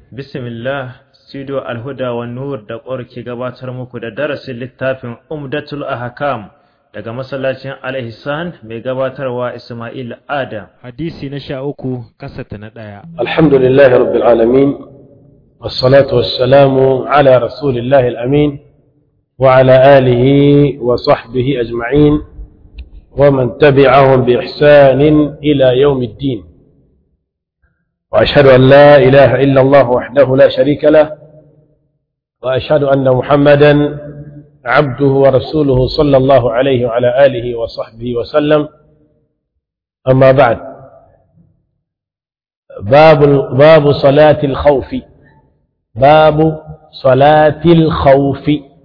Bismillah, Studio Alhuda wa Nur da ƙwar ke gabatar muku da darasin littafin Umdatul Ahkam daga masallacin Al-Ihsan mai gabatarwa Ismail Adam. Hadisi na sha uku kasata na ɗaya. Alhamdulillahi Rabbil Alamin, wassalatu wassalamu ala Rasulillahi Al-Amin wa ala alihi wa sahbihi ajma'in wa man tabi'ahum bi ihsanin ila yawmiddin. وأشهد أن لا إله إلا الله وحده لا شريك له وأشهد أن محمدا عبده ورسوله صلى الله عليه وعلى آله وصحبه وسلم أما بعد باب باب صلاة الخوف باب صلاة الخوف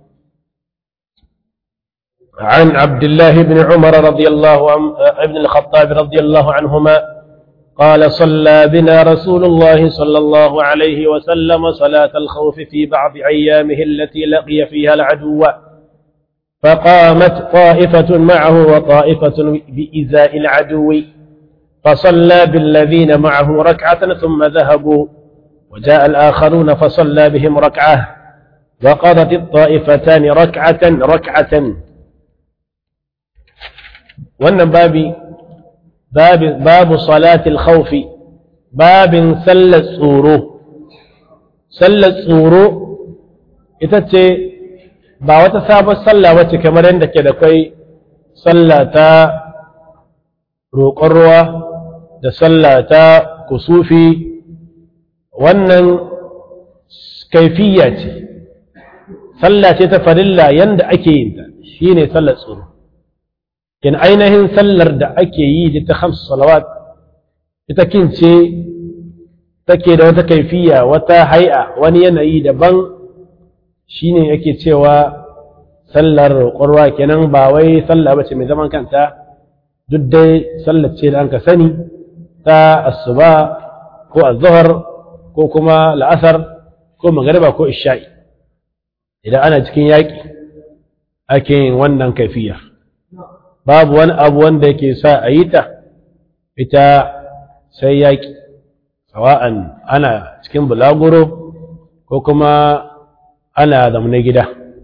عن عبد الله بن عمر رضي الله عن ابن الخطاب رضي الله عنهما قال صلى بنا رسول الله صلى الله عليه وسلم صلاة الخوف في بعض أيامه التي لقي فيها العدو فقامت طائفة معه وطائفة بإزاء العدو فصلى بالذين معه ركعة ثم ذهبوا وجاء الآخرون فصلى بهم ركعة وقضت الطائفتان ركعة ركعة وأن بابي باب باب صلاة الخوف باب سلة tsoro sallar tsoro ita ce ba wata sabon sallah wacce kamar yadda ke da kai sallah ta roƙon ruwa da sallah ta kusufi wannan kaifiya ce sallah ce ta farilla yanda ake yin ta shine sallar tsoro in ainihin sallar da ake yi da ta hamsu salawat ita kince take da wata kaifiya wata hai'a wani yanayi daban shine ake cewa sallar ƙwarwa kenan ba wai sallah ba ce mai zaman kanta duk dai sallar ce da an ka sani ta asuba ko azhar ko kuma la'asar ko magariba ko isha'i idan ana cikin yaƙi ake yin wannan kaifiyar babu wani abu wanda yake sa a yi ta ita sai yaƙi sawa'an ana cikin bulaguro ko kuma ana zamne gida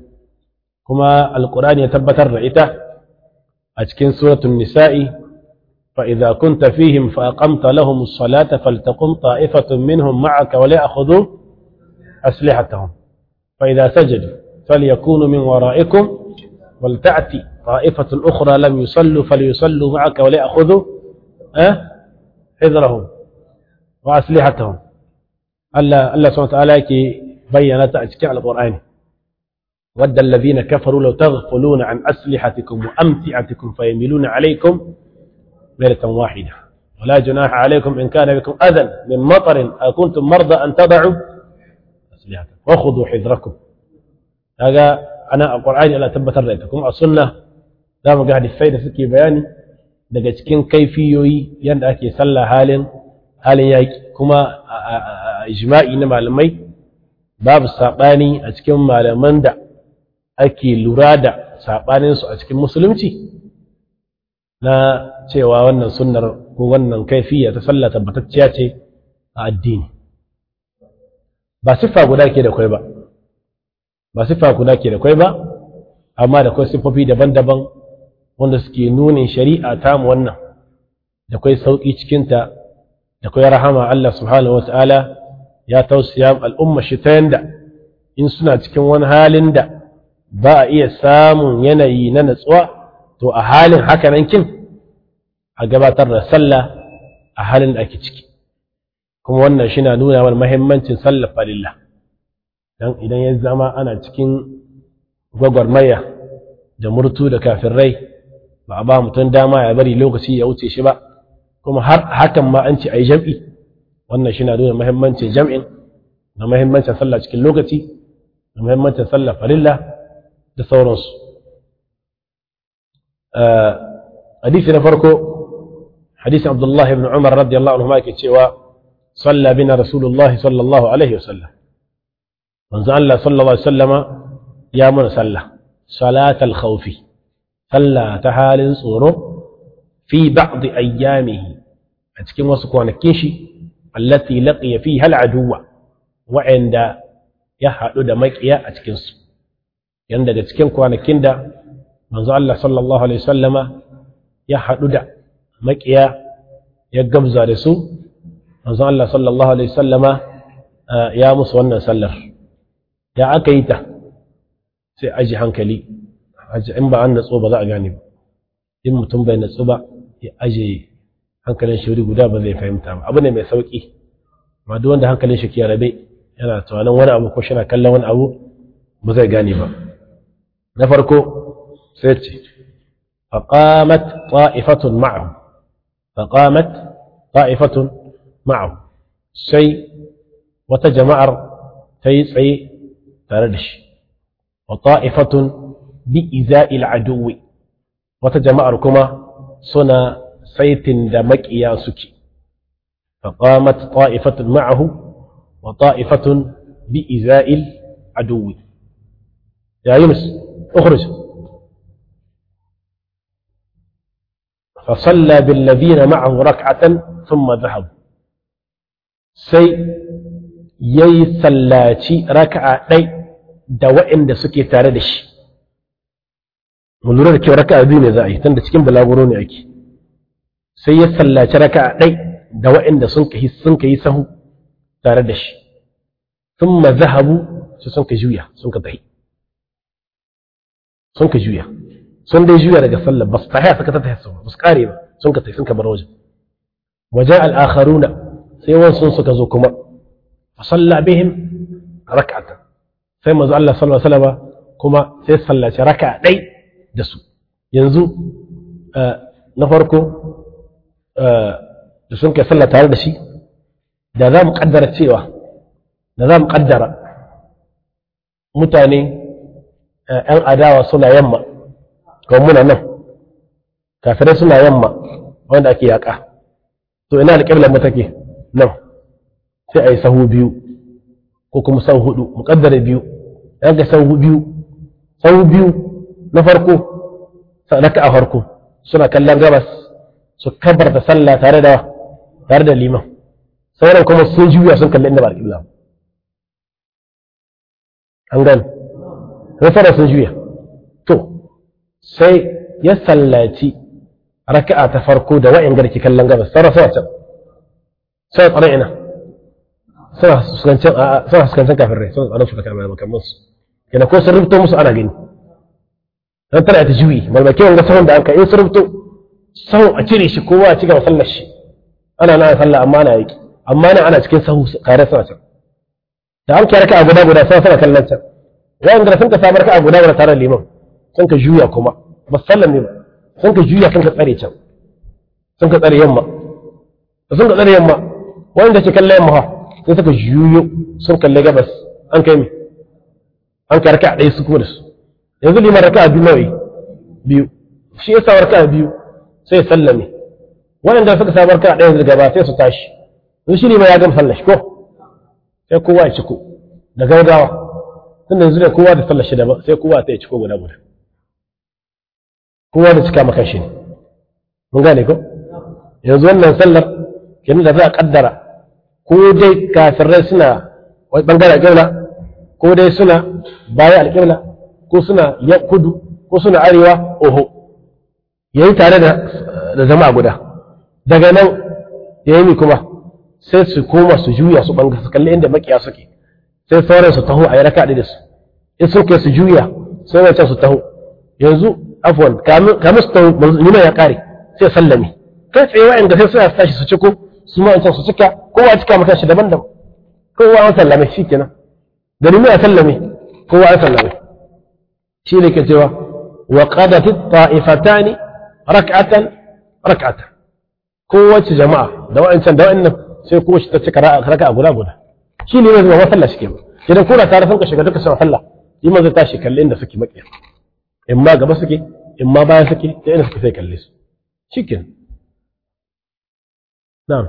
kuma alkurani ya tabbatar da ita a cikin suratun nisa'i فإذا كنت فيهم فأقمت لهم الصلاة فلتقم طائفة منهم معك وليأخذوا أسلحتهم فإذا سجدوا فليكونوا من ورائكم ولتأتي طائفة أخرى لم يصلوا فليصلوا معك وليأخذوا أه؟ حذرهم وأسلحتهم الله الله سبحانه وتعالى كي بينت أشكال على القرآن ود الذين كفروا لو تغفلون عن أسلحتكم وأمتعتكم فيميلون عليكم ليلة واحدة ولا جناح عليكم إن كان بكم أذى من مطر أو كنتم مرضى أن تضعوا أسلحتكم وخذوا حذركم هذا أنا القرآن ألا تبتر لكم السنة za mu ga hadisai da suke bayani daga cikin kaifiyoyi yadda ake sallah halin halin yaƙi kuma a ijma'i na malamai babu saɓani a cikin malaman da ake lura da saɓaninsu a cikin musulunci na cewa wannan sunnar ko wannan kaifiya ta sallah tabbatacciya ce a addini ba siffa guda ke da kwai ba ba siffa guda ke da kwai ba amma da kwai siffofi daban-daban wanda suke nunin shari'a ta mu wannan da kwai sauƙi cikinta da kwai rahama Allah subhanahu wata'ala ya tausaya al'umma shi ta yanda in suna cikin wani halin da ba a iya samun yanayi na natsuwa to a halin haka nan kin a gabatar da sallah a halin da ake ciki kuma wannan shi na nuna mana mahimmancin sallar falilla dan idan ya zama ana cikin gwagwarmaya da murtu da kafirai ba a ba mutum dama ya bari lokaci ya wuce shi ba kuma har hakan ma an ce a yi jam'i wannan shi na nuna mahimmancin jam'in da mahimmancin sallah cikin lokaci da mahimmancin sallah farilla da sauransu hadisi na farko hadisi abdullahi ibn umar radiyallahu anhu ma ke cewa صلى بنا رسول الله صلى الله عليه وسلم من الله صلى الله عليه وسلم يا من صلى صلاة الخوف صلى تحال صوره في بعض أيامه أتكلم وسكوان الكيشي التي لقي فيها العدو wa'anda ya haɗu da maƙiya a cikinsu yan daga cikin kwanakin da manzo Allah sallallahu alaihi wasallama ya haɗu da maƙiya ya gamza da su manzo Allah sallallahu alaihi wasallama ya musu wannan sallar ya aka yi ta sai aji hankali in ba an natsu ba za a gane ba in mutum bai natsu ba ya aje hankalin shi wuri guda ba zai fahimta ba abu ne mai sauki amma duk wanda hankalin shi ke rabe yana tunanin wani abu ko shi na kallon wani abu ba zai gane ba na farko sai ce faqamat ta'ifatun ma'ahu faqamat ta'ifatun ma'ahu sai wata jama'ar ta yi tsaye tare da shi wa ta'ifatun bi iza'il aduwi wata jama'ar kuma suna saitin da maƙiya suke فقامت طائفة معه وطائفة بإزاء العدو يا يونس اخرج فصلى بالذين معه ركعة ثم ذهب سي يي سلاتي ركعة دي da waɗanda suke tare da shi mu lura da kyau raka'a biyu ne za a yi tunda cikin balaguro ne ake sai ya sallaci raka'a ɗai da waɗanda sun kai sun kai sahu tare da shi thumma zahabu su sun ka juya sun ka tahi sun ka juya sun dai juya daga sallar ba su tahi suka tahi su ba su kare ba sun ka tahi sun ka bar wajen wajen al-akharuna sai wasu suka zo kuma fa salla bihim rak'atan sai manzo Allah sallallahu alaihi wasallam kuma sai sallaci raka'a ɗai da su yanzu na farko da sun kai sallah tare da shi da za mu kaddara cewa da za mu kaddara mutane ‘yan adawa suna yamma kawai muna nan kafirai suna yamma wanda ake yaƙa to ina da ƙiblar take nan sai a yi sahu biyu ko kuma sahu hudu mu kaddara biyu ‘yan ga sahu biyu sahu biyu na farko raka a farko suna kallon gabas su kabarta sallah tare da tare da liman sauran kuma sun juya sun kalli inda ba alƙibla an gani sauran sun juya to sai ya sallaci raka'a ta farko da wa'in garki kallon gabas sauran sauran can sai tsare ina suna fuskancin kafin rai suna tsaron su da kamar makamman su yana ko sun rubuto musu ana gani don tana ta juyi malmake wanga sahun da an ka in sun rubuto sahu a cire shi kowa a cigaba sallar shi ana na sallah amma na yaki amma na ana cikin sahu kare suna can da an kiyar ka a guda guda sai suna kallon can wayan da sun ka sabar ka a guda guda tare liman sun ka juya kuma ba sallar ne ba sun ka juya sun ka tsare can sun ka tsare yamma da sun ka tsare yamma wanda ke kallon yamma ha sai suka juyo sun kalle gabas an kai mi an ka raka a ɗaya su kuma da su yanzu liman raka a biyu nawa biyu shi yasa raka a biyu sai ya sallame waɗanda suka samar ka ɗaya daga gaba sai su tashi in shi ne ma ya gama sallar shi ko sai kowa ya ciko da gaugawa tunda yanzu ne kowa da sallar shi daban sai kowa ta ya ciko guda guda kowa da cika maka shi ne mun gane ko yanzu wannan sallar kenan da za a kaddara ko dai kafirai suna wani bangare alƙibla ko dai suna baya alƙibla ko suna kudu ko suna arewa oho yayi tare da zama guda daga nan ya yi kuma sai su koma su juya su banga su kalli inda makiya suke sai sauran su taho a yi raka da su in sun kai su juya sai wancan su taho yanzu afwan kamin su taho nuna ya kare sai sallame kai tsaye wa'in da sai suna tashi su ciko su ma wancan su cika kowa cika maka shi daban daban kowa an sallame shi kenan da nuna ya sallame kowa an sallame shi ne ke cewa wa qadatit ta'ifatani rak'atan rak'atan kowace jama'a da wa'ancan da wa'annan sai kowace ta cika raka'a guda guda shi ne zai zama sallah shike idan kuna tare sun ka shiga duka sun sallah yi ma zai tashi kalle inda suke makiya in ma gaba suke in ma baya suke da inda suke sai kalle su shikin na'am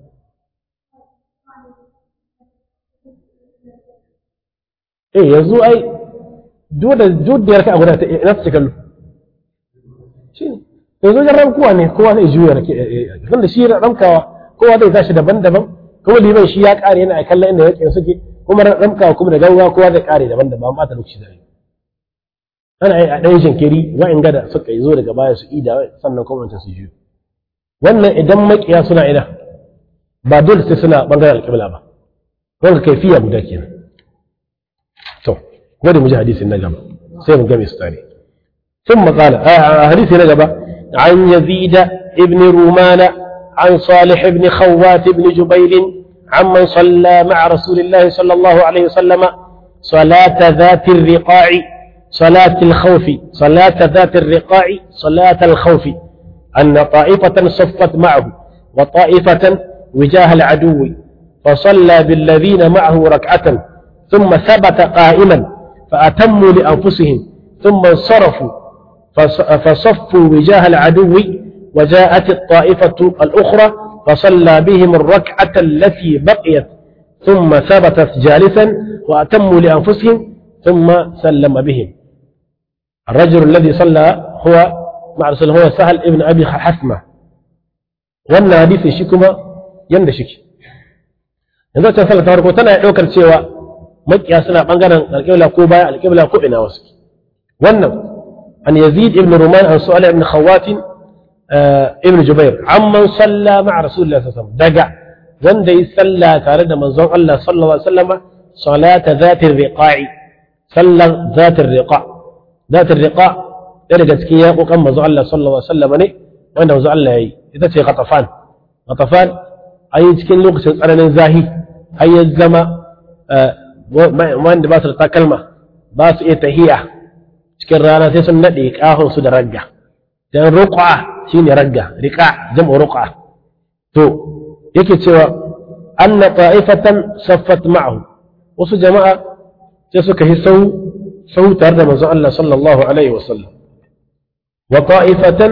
eh yanzu ai duk da duk da yarka guda ta ina su kallo shi ne yanzu wajen rankuwa ne kowa zai juya rake tun da shi rankawa kowa zai tashi daban-daban kuma liman shi ya kare yana kallon inda yake suke kuma ramka kuma da gauga kowa zai kare daban da ba ba ta lokaci zai ana yi a ɗan jinkiri wa'in gada suka yi zo daga baya su ida sannan kuma wancan su juyo wannan idan makiya suna ina ba dole sai suna bangaren alƙibla ba wanda kaifiya guda kenan to wanda mu ji hadisin na gaba sai mu game su tare ثم قال آه حديث نجبة عن يزيد ابن رومان عن صالح بن خوات بن جبير عمن صلى مع رسول الله صلى الله عليه وسلم صلاة ذات الرقاع صلاة الخوف صلاة ذات الرقاع صلاة الخوف أن طائفة صفت معه وطائفة وجاه العدو فصلى بالذين معه ركعة ثم ثبت قائما فأتموا لأنفسهم ثم انصرفوا فصفوا وجاه العدو وجاءت الطائفة الأخرى فصلى بهم الركعة التي بقيت ثم ثبتت جالسا وأتموا لأنفسهم ثم سلم بهم الرجل الذي صلى هو مع رسول هو سهل ابن أبي حثمة وأن حديث شكما يندشك yanzu ta sallar ta farko tana ɗaukar cewa makiya suna ɓangaren alƙibla ko baya alƙibla ko ina wasu wannan an yazid ibn ruman an su'ala ibn khawatin ibn jubair amman salla ma'a rasulullah sallallahu alaihi wasallam daga wanda yi salla tare da manzon Allah sallallahu alaihi wasallam salata zatir riqa'i sallan zatir riqa zatir riqa ɗaya daga cikin yaƙoƙan manzon Allah sallallahu alaihi wasallam ne wanda manzon Allah yayi ita ce ghatafan ghatafan ayi cikin lokacin tsananin zahi har ya zama wanda ba su da takalma ba su iya tahiya cikin rana sai sun naɗe ƙahon su da ragga dan ruqa shine ragga riqa jam'u ruqa to yake cewa anna ta'ifatan saffat ma'ahu wasu jama'a sai suka yi sau sau tare da manzon Allah sallallahu alaihi wasallam wa ta'ifatan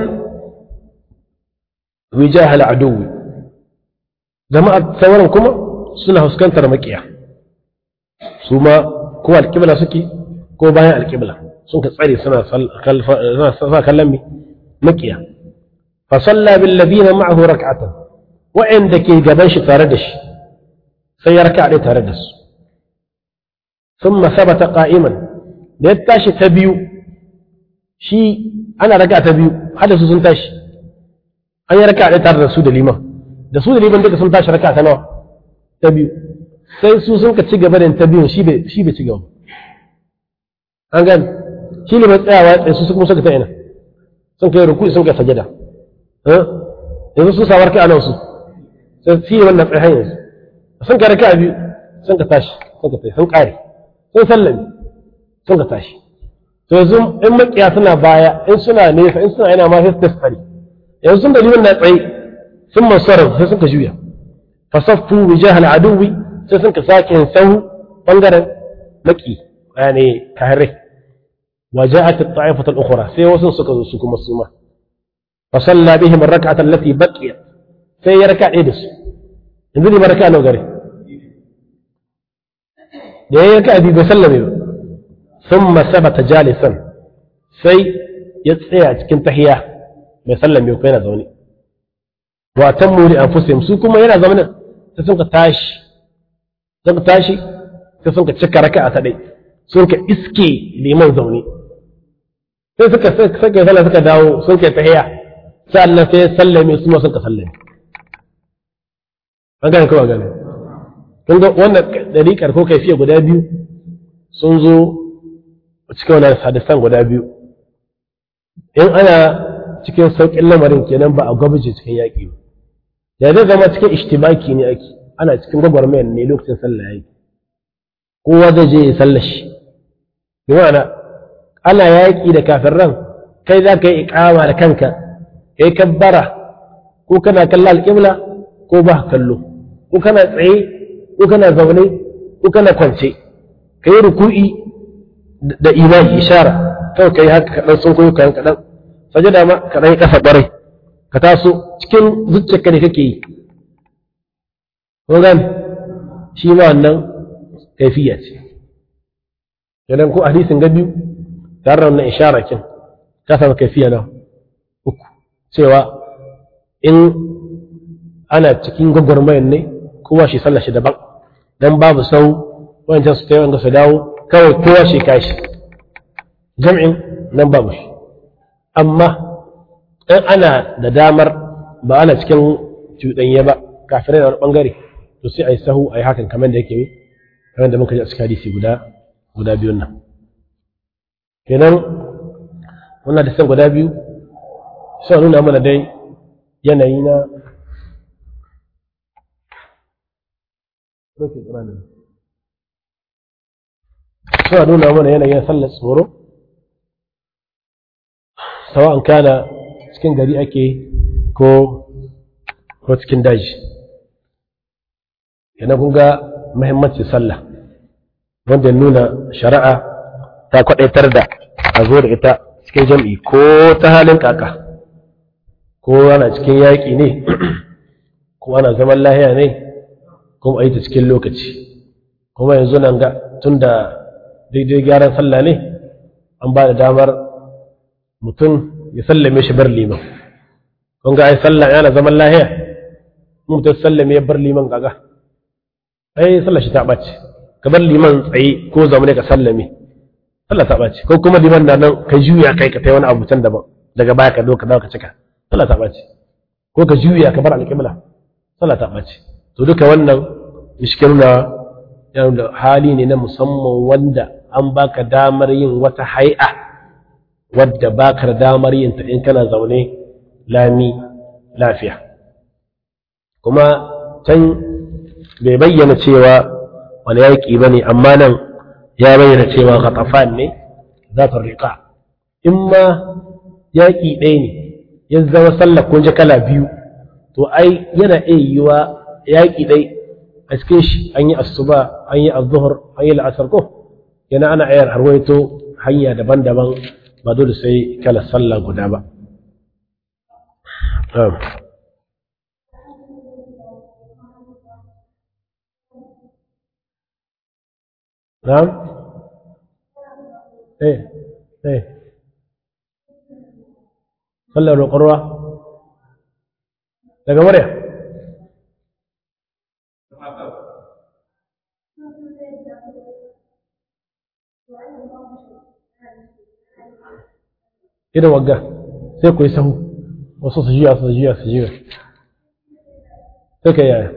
wijah al-aduwi jama'a sauran kuma suna fuskantar makiya su ma ko alƙibla suke ko bayan alƙibla sun ka tsare suna sa kallon mi makiya fa salla bil ladina ma'ahu rak'atan wa'anda ke gaban shi tare da shi sai ya raka'a tare da su thumma sabata qa'iman da ya tashi ta biyu shi ana raka'a ta biyu hada su sun tashi an yi raka'a tare da su da liman da su da liman duka sun tashi raka'a ta nawa ta biyu sai su sun ka ci gaba da ta biyun shi bai ci gaba an gani shi ne mai tsayawa tsaye su kuma suka ta ina sun kai ruku sun kai sajada yanzu sun sawar kai a nan su sai shi ne wannan tsaye yanzu sun kai raka biyu sun ka tashi sun ka tashi sun kare sun sallami sun ka tashi to yanzu in makiya suna baya in suna nesa in suna yana ma sai su tasfari yanzu sun da liman na tsaye sun masarar sai sun ka juya fasaffu wijahal aduwi sai sun ka sake sahu bangaren maki yani kahare وجاءت الطائفة الأخرى سي وسن سكزو سكما سوما فصلى بهم الركعة التي بقيت سي ركع إيدس انزلي بركع لو غري يا ركع دي بسلم ثم ثبت جالسا سي يتسيا cikin tahiya bai sallame ko yana zaune wa tammu li anfusihim su kuma yana zaune sai sun ka tashi sun ka tashi sai sun ka cika raka'a ta dai sun ka iske liman zaune sai suka sake sallah suka dawo sun kai tahiya sannan sai sallame su ma sun ka sallame an gane kawai gane kun ga wannan dariƙar ko kaifiya guda biyu sun zo cikin wannan hadisan guda biyu in ana cikin sauƙin lamarin kenan ba a gwabje cikin yaƙi ba da zai zama cikin ishtibaki ne ake ana cikin gwagwarmayar ne lokacin sallah yaƙi kowa zai je ya sallar shi bi ma'ana ana yaƙi da kafirran kai za ka yi iƙama da kanka kai kabbara ko kana kalla alƙibla ko ba kallo ko kana tsaye ko kana zaune ko kana kwance ka yi ruku'i da imani ishara kawai ka yi haka kaɗan sun koyo kayan kaɗan sajada ma kaɗan yi ƙasa ɓarai ka taso cikin zuciyarka ne kake yi ko gani shi ma wannan kaifiya ce idan ko hadisin ga biyu tare da wannan ishara kin ka samu kaifiya na uku cewa in ana cikin gwagwarmayar ne kowa shi sallah shi daban dan babu sau wancan su ta yi su dawo kawai kowa shi kashi jam'in nan babu shi amma in ana da damar ba ana cikin cuɗanye ba kafirai da wani ɓangare to sai a yi sahu a yi hakan kamar da yake kamar da muka ji a cikin hadisi guda guda biyun nan kenan wannan da san guda biyu suna nuna mana dai yanayi na suna nuna mana yanayin sallar tsoro sawa'an kana cikin gari ake ko ko cikin daji yana kun ga muhimmancin sallah wanda ya nuna shari'a ta kwadaitar da a zo da ita cikin jam'i ko ta halin kaka ko ana cikin yaƙi ne ko ana zaman lahiya ne kuma a yi ta cikin lokaci kuma yanzu nan ga tun da daidai gyaran sallah ne an ba da damar mutum ya sallame shi bar liman kun ga ai sallah yana zaman lahiya mutum sallame ya bar liman gaga ai sallah shi ta ɓace ka bar liman tsaye ko zamane ka sallame sallah ta ɓace ko kuma liman da nan ka juya kai ka tai wani abu can daban daga baya ka zo ka dawo ka cika sallah ta ɓace ko ka juya ka bar alƙibla sallah ta ɓace to duka wannan ishkin na da hali ne na musamman wanda an baka damar yin wata hai'a wadda baka da damar yin ta in kana zaune lami lafiya kuma can bai bayyana cewa wani yaƙi ba ne amma nan ya bayyana cewa ghatafan ne za ta riƙa in ma yaƙi ɗaya ne ya zama sallah kun ji kala biyu to ai yana iya yiwa yaƙi ɗai a cikin shi an yi asuba an yi azuhur an yi la'asar ko yana ana ayar harwaito hanya daban-daban ba dole sai kala sallah guda ba نعم ايه ايه صلى القروة daga murya irin wagga sai ku yi sahu wasu su jiya su jiya su jiya sai ka yaya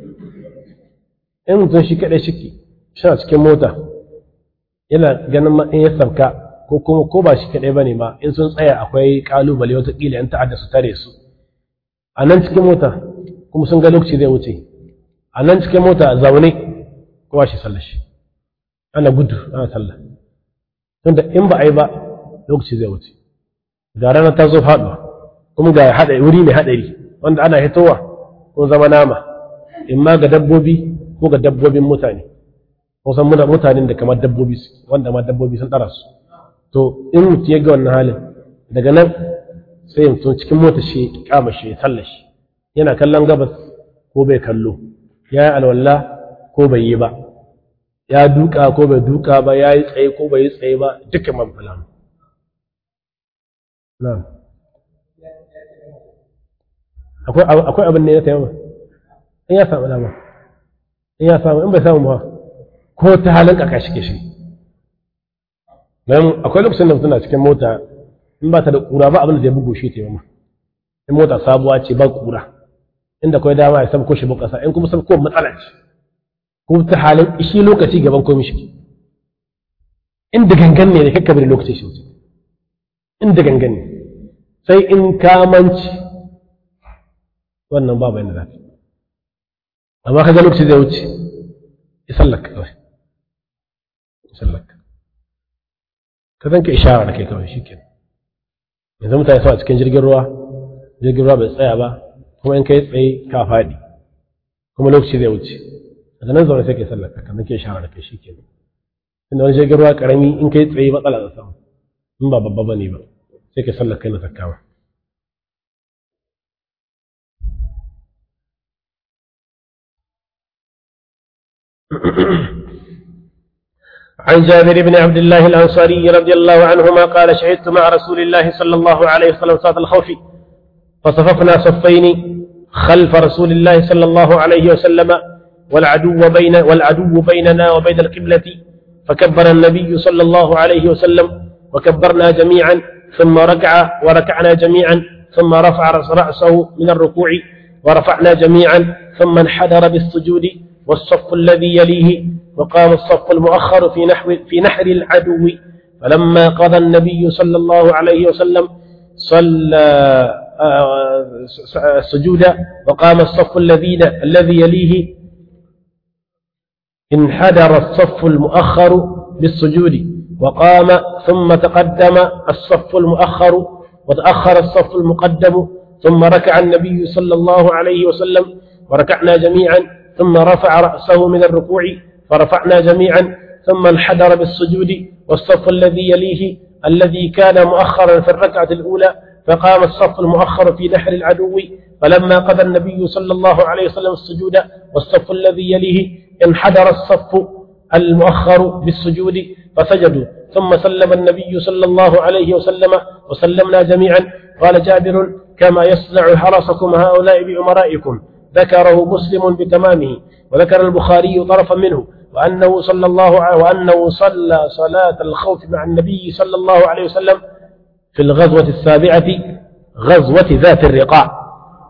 in mutum shi kaɗai shiki suna cikin mota yana ganin in ya sauka ko kuma ko ba shi kaɗai ba ne ma in sun tsaya akwai ƙalubale watakila yan ta'adda su tare su a nan cikin mota kuma sun ga lokaci zai wuce a nan cikin mota zaune kowa shi sallar shi ana gudu ana sallah tunda in ba a yi ba lokaci zai wuce ga rana ta zo faɗuwa kuma ga haɗari wuri mai haɗari wanda ana hitowa ko zama nama in ma ga dabbobi ko ga dabbobin mutane kusan muna mutanen da kamar dabbobi wanda ma dabbobi sun ɗara su to in mutum ya ga wannan halin daga nan sai mutum cikin mota shi kama shi ya sallar shi yana kallon gabas ko bai kallo ya yi alwala ko bai yi ba ya duka ko bai duka ba ya yi tsaye ko bai yi tsaye ba duka man fulan akwai abin ne ya taimama in ya samu dama in ya samu in bai samu ba ko ta halin kaka shi ke shi don akwai lokacin da mutum na cikin mota in ba ta da kura ba abin da zai bugu shi taimama in mota sabuwa ce ba kura inda kawai dama ya sabko shi bukasa in kuma sabko matsala ce ko ta halin shi lokaci gaban komai shi inda gangan ne da kakka bari lokaci shi inda gangan ne sai in kamanci wannan babu yadda zafi amma kaga lokaci zai wuce ya sallaka kawai ya sallaka ka zanka ishara da kai kawai shi ke yanzu mutane suna cikin jirgin ruwa jirgin ruwa bai tsaya ba kuma in kai tsaye ka faɗi kuma lokaci zai wuce daga nan zaune sai kai sallaka kan nake ishara da kai shi ke inda wani jirgin ruwa karami in kai tsaye matsala da samu in ba babba bane ba sai kai sallaka na takkawa عن جابر بن عبد الله الأنصاري رضي الله عنهما قال شهدت مع رسول الله صلى الله عليه وسلم صلاة الخوف فصففنا صفين خلف رسول الله صلى الله عليه وسلم والعدو بين والعدو بيننا وبين القبلة فكبر النبي صلى الله عليه وسلم وكبرنا جميعا ثم ركع وركعنا جميعا ثم رفع رأسه من الركوع ورفعنا جميعا ثم انحدر بالسجود والصف الذي يليه وقام الصف المؤخر في نحو في نحر العدو فلما قضى النبي صلى الله عليه وسلم صلى السجود وقام الصف الذين الذي يليه انحدر الصف المؤخر بالسجود وقام ثم تقدم الصف المؤخر وتأخر الصف المقدم ثم ركع النبي صلى الله عليه وسلم وركعنا جميعا ثم رفع رأسه من الركوع فرفعنا جميعا ثم انحدر بالسجود والصف الذي يليه الذي كان مؤخرا في الركعة الأولى فقام الصف المؤخر في نحر العدو فلما قضى النبي صلى الله عليه وسلم السجود والصف الذي يليه انحدر الصف المؤخر بالسجود فسجدوا ثم سلم النبي صلى الله عليه وسلم وسلمنا جميعا قال جابر كما يصنع حرسكم هؤلاء بأمرائكم ذكره مسلم بتمامه وذكر البخاري طرفا منه وأنه صلى الله عليه وأنه صلى صلاة الخوف مع النبي صلى الله عليه وسلم في الغزوة السابعة غزوة ذات الرقاع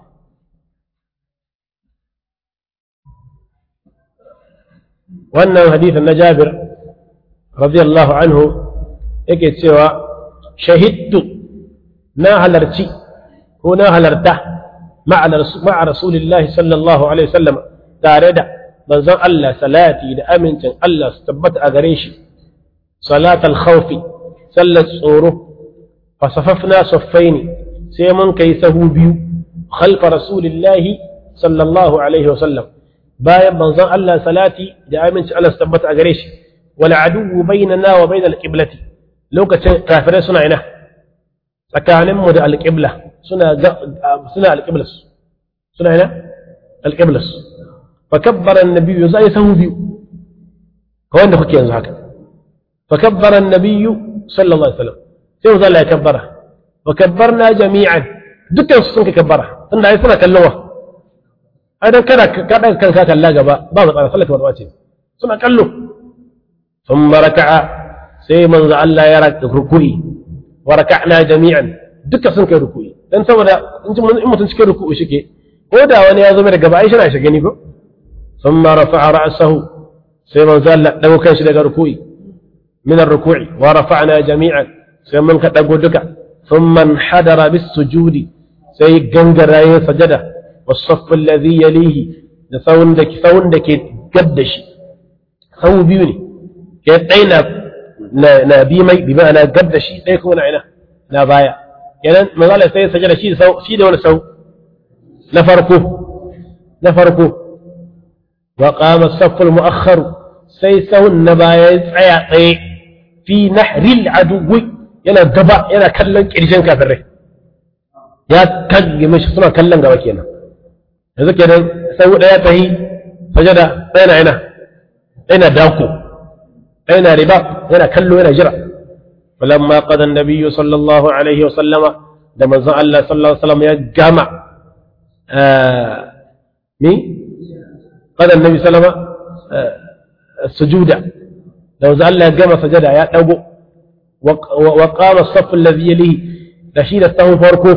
وأنه حديث النجابر رضي الله عنه yake cewa shahidtu na halarci ko na halarta ma'a rasulillahi sallallahu alaihi wasallam tare da manzon Allah salati da amincin Allah su tabbata a gare shi salatal khawfi sallar tsoro fasafafna saffaini sai mun kai sahu biyu khalfa rasulillahi sallallahu alaihi wasallam bayan manzon Allah salati da amincin Allah su tabbata a gare shi wal aduwwu bainana wa bainal qiblati lokacin kafirai suna ina tsakaninmu da alƙibla suna suna alƙiblas suna ina alƙiblas fa kabbara annabi zai sahu biyu ka wanda kuke yanzu haka fa kabbara annabi sallallahu alaihi wasallam sai mu zalla ya kabbara wa kabbarna jami'an dukkan su sun ka kabbara tunda ai suna kallon wa ai dan kada ka daga kanka kalla gaba ba matsala sallaka ba ce suna kallo thumma raka'a sai manzo Allah ya raka ruku'i wa raka'na jami'an duka sun kai ruku'i dan saboda in mutum cikin ruku'i shike ko da wani ya zo mai daga ba Aisha na shi gani ko thumma rafa'a ra'sahu sai manzo Allah dago kanshi daga ruku'i min ar-ruku'i wa rafa'na jami'an sai mun ka dago duka thumma hadara bis sujudi sai gangara ya sajada was-saff alladhi yalihi da sawun da sawun da ke gadda shi sawu biyu ne ke daina na bi mai bi ma'ana gab da shi ɗaya kuma na ina na baya kenan manzala sai sajada shi da shi da wani sau na farko na farko wa qama as-saff al-mu'akhkhar sai sahun na baya ya tsaya tsaye fi nahril aduwi yana gaba yana kallon kirjin kafirai ya kage mishi suna kallon gaba kenan yanzu kenan sau ɗaya tahi sajada ɗaya na ina ɗaya na dako أين رباط هنا كله هنا جرى فلما قضى النبي صلى الله عليه وسلم لما زعل الله صلى الله عليه وسلم يجمع آه مين قضى النبي صلى الله عليه وسلم آه السجود لو زعل الله جمع سجد يا أبو وقام الصف الذي يليه رشيد استوى فرقه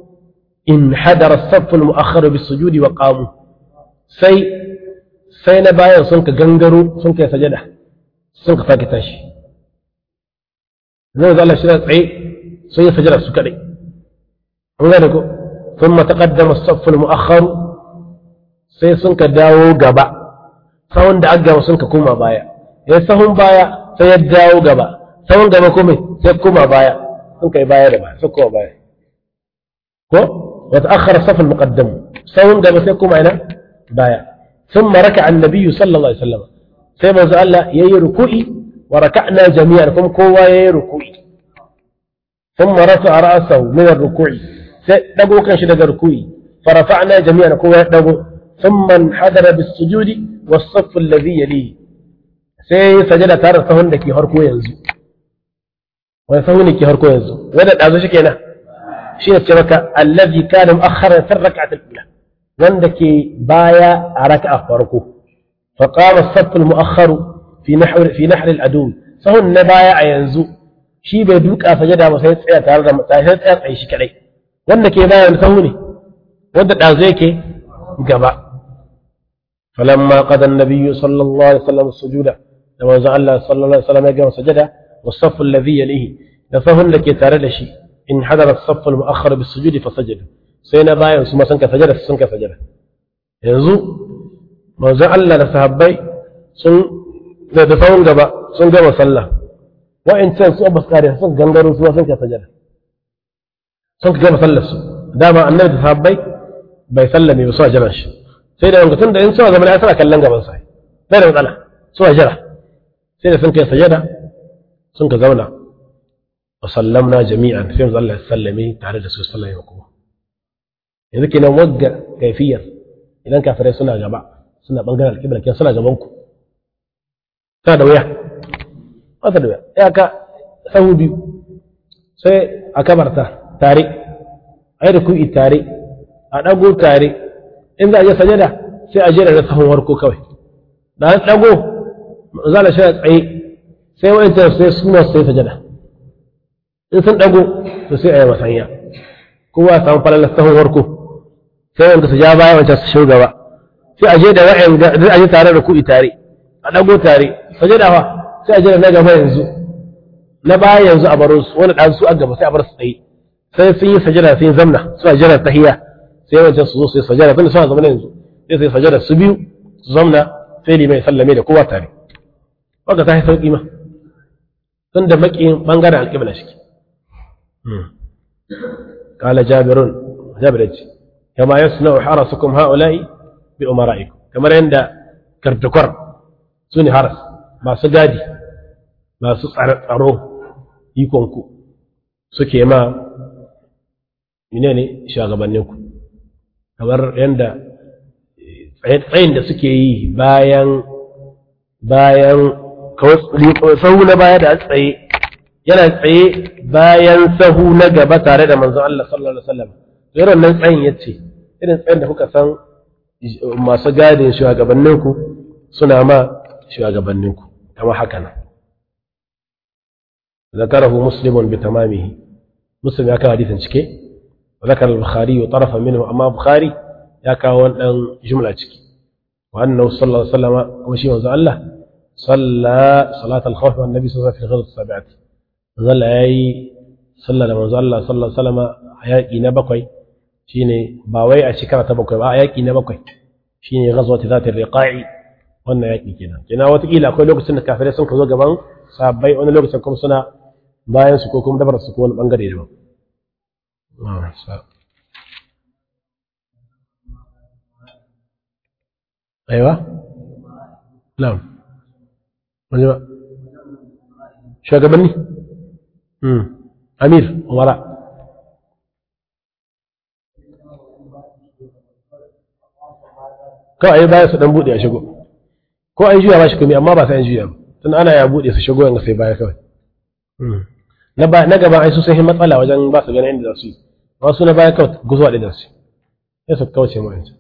انحدر الصف المؤخر بالسجود وقاموا سي سي نبايا سنك جنجرو سنك سجده sun ka sake tashi zai zala shi tsaye sun yi sajara su kaɗai an gane ko sun mataƙaddama saffin mu'akharu sai sun ka dawo gaba sahun da aka sun ka koma baya ya sahun baya sai ya dawo gaba sahun gaba kuma sai koma baya sun kai baya da baya sun koma baya ko wata akhara safin muqaddam sahun gaba sai koma ina baya ثم ركع النبي صلى الله عليه وسلم sai manzo Allah yayi ruku'i wa raka'na jami'an kuma kowa yayi ruku'i thumma rafa'a ra'sahu min ar-ruku'i sai dago kan shi daga ruku'i fa rafa'na jami'an kowa ya dago thumma hadara bis-sujudi was-saff alladhi yalihi sai sajada tare da sahun da ke harko yanzu wani sahun ne ke harko yanzu wanda dazo shi kenan shi ne ce maka allazi kana mu'akhkharan fi rak'at al-ula wanda ke baya a raka'a farko فقام الصف المؤخر في نحو في نحر العدو sahun na baya a yanzu shi bai duka sajada ba sai tsaya tare da sai tsaya tsaye shi kadai wanda ke bayan sahu ne wanda dazo yake gaba falamma qada an-nabiy sallallahu alaihi wasallam sujuda da manzo Allah sallallahu alaihi wasallam ya gama sajada was-saff alladhi yalihi da sahun da ke tare da shi in hadara as-saff al-mu'akhkhar bis-sujudi fa sajada sai na bayan su ma sun ka sajada sun ka sajada yanzu manzo Allah da sahabbai sun da da sahun gaba sun gama sallah wa'ancan su abbas kare sun gangaro su sun ka sajada sun ka gama sallar su dama annabi da sahabbai bai sallame ba su a jiran shi sai da wanga tun da in suna zama ya suna kallon gaban sa sai da matsala su a jira sai da sun kai sajada sun ka zauna wa sallamna jami'an sai mu Allah ya sallame tare da su sallame kuma yanzu kenan wagga kaifiyar idan kafirai suna gaba suna bangaren alƙibla kenan suna gaban ku tana da wuya wata da wuya ya ka sahu biyu sai a kabarta tare a yi rukui tare a ɗago tare in za a je sajada sai a jera da sahun warko kawai da an ɗago za a shi tsaye sai wa'ancan sai suna sai sajada in sun ɗago to sai a yi masanya kowa samu falalar sahun warko sai wanda su ja baya wancan su shiga gaba sai a je da wa'yan a je tare da kuɗi tare a ɗago tare sajada fa sai a je da na gaba yanzu na baya yanzu a baro su wani ɗan su a gaba sai a bar su tsaye sai sun yi sajada sai zamna suna jira tahiyya sai wancan su zo su yi sajada tunda suna zama yanzu sai su yi sajada su biyu su zamna sai limai sallame da kowa tare wanda ta yi sauƙi ma tun da maƙin ɓangaren alƙibla shi قال جابر جابر كما يصنع حرسكم هؤلاء بأمرائكم كما عند كرتكر سوني حرس ما سجادي ما سصعرو يكونكو suke ma menene shugabanninku kamar yadda tsayin da suke yi bayan bayan sahu na baya da tsaye yana tsaye bayan sahu na gaba tare da manzon Allah sallallahu alaihi wasallam irin nan tsayin yace irin tsayin da kuka san masu gadin shugabanninku suna ma shugabanninku kama haka nan ذكره مسلم بتمامه مسلم يا كان حديثا cike وذكر البخاري طرفا منه أما بخاري يا كان جملة cike وأنه صلى الله عليه وسلم وشي وزع الله صلى صلاة الخوف والنبي صلى الله عليه وسلم في غزوة السابعة ظل أي صلى لما الله صلى الله عليه وسلم حياكي نبقي شيني باوي أشكرة تبقي حياكي نبقي شيني غزوة ذات الرقاع wannan yaƙi kenan kenan watakila akwai lokacin da kafirai sun ka zo gaban sabbai wani lokacin kuma suna bayan su ko kuma dabar su ko wani bangare daban aiwa na'am wani ba shugabanni amir umara kawai baya su dan bude a shigo ko an juya ba shi komai amma ba sai an juya ba tun ana ya bude su shigo yanga sai baya kawai na ba na gaba ai su sun yi matsala wajen ba su ganin inda za su yi wasu na baya kawai guzuwa da su sai su kauce mu yanzu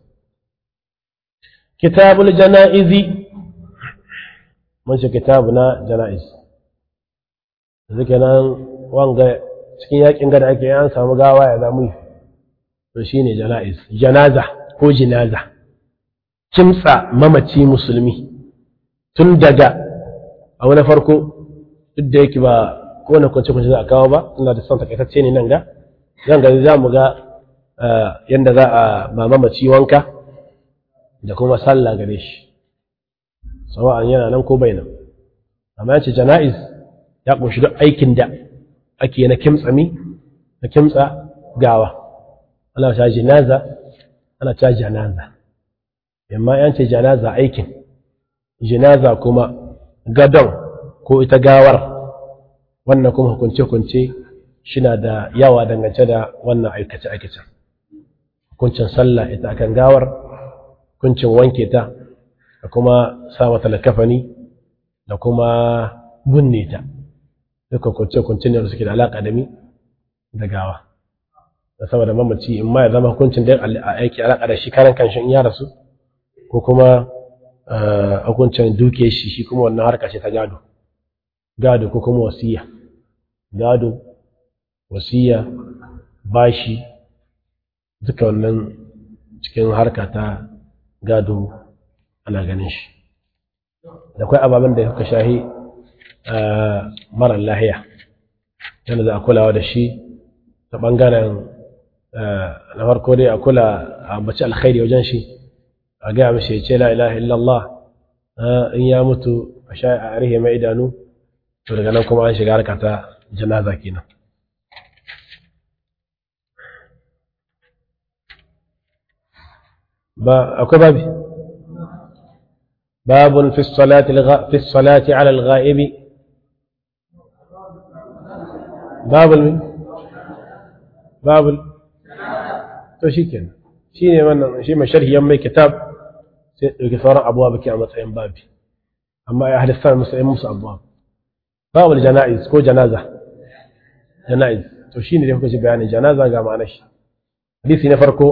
kitabul janaizi mun shi kitabu na janaiz yanzu kenan wanga cikin yakin gada ake an samu gawa ya zamu yi to shine janaiz janaza ko jinaza kimtsa mamaci musulmi tun daga a wani farko duk da yake ba kowane kwanci kwanci za a kawo ba tunda da son takaitacce ne nan ga zan gani za mu ga yadda za a ba mamaci wanka da kuma sallah gare shi sawa'an yana nan ko bai nan amma yace jana'iz ya kunshi duk aikin da ake na kimtsa mi na kimtsa gawa ana ta jinaza ana ta janaza amma yan ce janaza aikin jinaza kuma gadon ko ita gawar wannan kuma hukunce-hukunce shina da yawa dangance da wannan aikace-aikacen hukuncin sallah ita akan gawar hukuncin wanke ta da kuma sa mata kafani da kuma bunne ta duka hukunce-hukunce ne da suke da alaƙa da mi da gawa da saboda mamaci in ma ya zama hukuncin da aiki alaƙa da shi karan kanshin ya rasu ko kuma hukuncin duke shi shi kuma wannan harka ce ta gado gado ko kuma wasiya gado wasiya bashi duka wannan cikin harka ta gado ana ganin shi da akwai ababen da suka shahi mara lahiya yana za a kulawa da shi ta ɓangaren na farko dai a kula a ambaci alkhairi wajen shi a gaya mashi ya ce la ilaha illallah in ya mutu a sha a arihe mai idanu to daga nan kuma an shiga harka ta janaza kenan ba akwai babi باب في الصلاة الغ... في الصلاة على الغائب باب الم... باب ال... to shikenan shine wannan shi mai sharhi yan mai kitab sai dauki sauran abuwa baki a matsayin babi amma ya halista musu musu abuwa babul janaiz ko janaza janaiz to shine da kuka ji bayanin janaza ga ma'anar shi hadisi na farko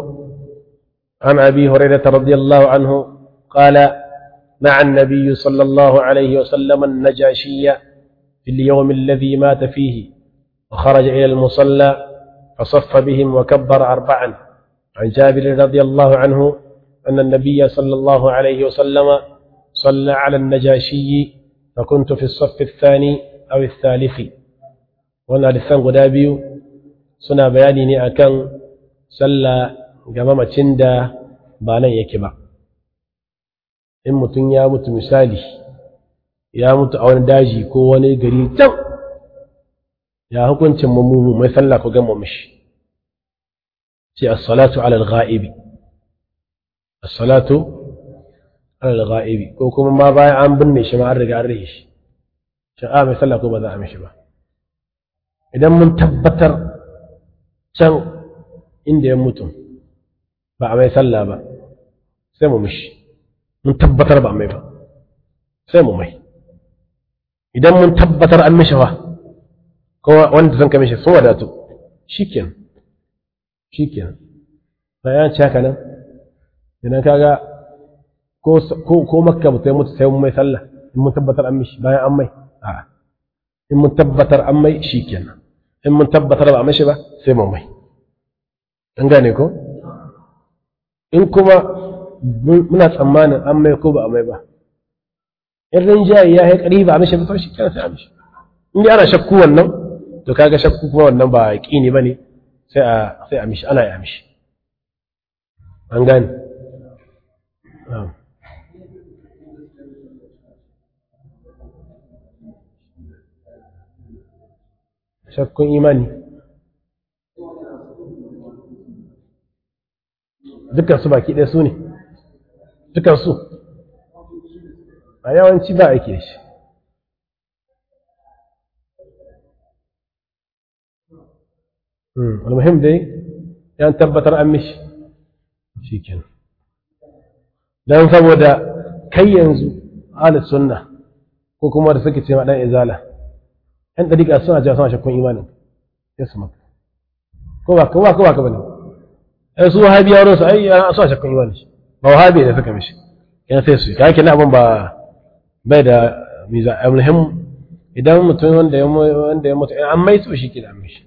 an abi hurairah radiyallahu anhu qala مع النبي صلى الله عليه وسلم النجاشي في اليوم الذي مات فيه وخرج إلى المصلى فصف بهم وكبر أربعا عن جابر رضي الله عنه أن النبي صلى الله عليه وسلم صلى على النجاشي فكنت في الصف الثاني أو الثالث وانا لسان قدابي سنا بياني أكن صلى جمامة تندا بانا يكبا in mutum ya mutu misali ya mutu a wani daji ko wani gari can ya hukuncin mummuhu mai sallah ko gama mishi ce as-salatu ala al-ghaibi as-salatu ala al-ghaibi ko kuma ma bayan an binne shi ma an riga an rihe shi shi a mai sallah ko ba za a mishi ba idan mun tabbatar can inda ya mutu ba a mai sallah ba sai mu mishi mun tabbatar ba mai ba sai mu mai idan mun tabbatar an mishi ba ko wanda zan kame shi sun wadatu shikenan shikenan bayan ci haka nan idan kaga ko ko makka mutai mutu sai mun mai sallah in mun tabbatar an mishi bayan an mai a'a in mun tabbatar an mai shikenan in mun tabbatar ba a mishi ba sai mu mai an gane ko in kuma muna tsammanin an mai ko ba a mai ba in rinjaye ya yi ƙari ba a mishi ba shi kenan sai a mishi in dai ana shakku wannan to kaga shakku kuma wannan ba ƙini ba ne sai a sai a mishi ana yi a mishi an gane shakkun imani dukkan su baki ɗaya su ne dukansu a yawanci ba ake shi almuhim dai yan tabbatar an mishi shi kenan don saboda kai yanzu alis sunna ko kuma da suke ce ma ɗan izala yan ɗariƙa suna jawa suna shakkun imanin ya su maka ko ba ko ba ko ba ka bane ai su wahabiya wurin su ai suna shakkun imanin shi ba wahabi da suka mishi yan sai su kake na abin ba bai da miza almuhim idan mutum wanda ya wanda ya mutu an mai so shi ke da mishi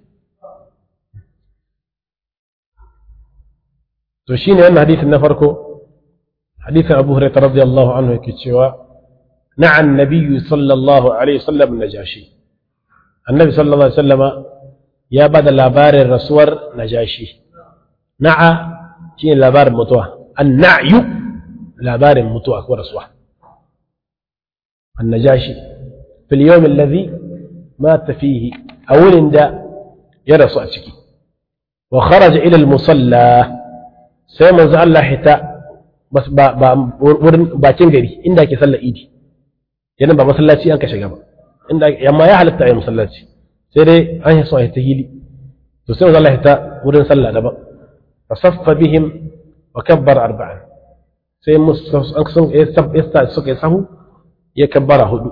to shine wannan hadisin na farko hadisin Abu Hurairah radiyallahu anhu yake cewa na'a an-nabiy sallallahu alaihi wasallam najashi annabi sallallahu alaihi wasallama ya bada labarin rasuwar najashi na'a shine labarin mutuwa an-na'yu labarin mutuwa ko rasuwa annajashi fil yawm alladhi mata fihi awulin da ya rasu a ciki wa kharaja ila al musalla sai manzo Allah hita bas ba ba wurin bakin gari inda ake sallar idi yana ba masallaci an ka shiga ba inda amma ya halatta ayi masallaci sai dai an yi so a hita hili to sai manzo Allah hita wurin sallah daban fasaffa bihim wa kabbara arba'an sai an sun ya suka yi sahu ya kabbara hudu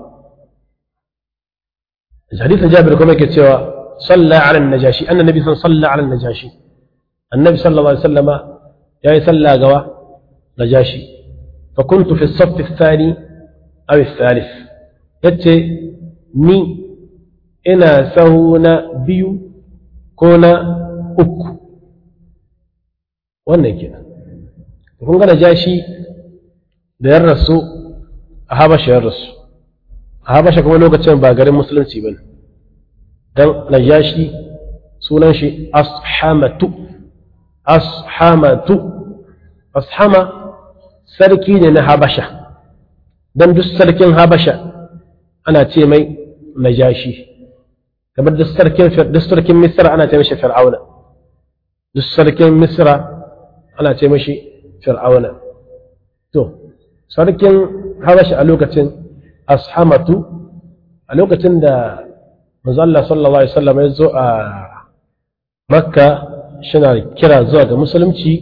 hadisin jabir kuma yake cewa salla ala najashi annan nabi sun salla ala najashi annabi sallallahu alaihi wasallama ya yi salla gawa najashi fa fa kuntu fi as-saff ath-thani aw ath-thalith yace ni ina sahu na biyu ko na uku wannan kenan kun ga najashi da yan rasu a habasha yan rasu a habasha kuma lokacin ba garin musulunci ba ne don najashi sunan shi ashamatu ashamatu ashama sarki ne na habasha don duk sarkin habasha ana ce mai najashi kamar duk sarkin misra ana ce mashi fir'auna duk sarkin misra ana ce mashi fir'auna to sarkin habashi a lokacin ashamatu a lokacin da manzo Allah sallallahu alaihi wasallam ya zo a makka shina kira zuwa ga musulunci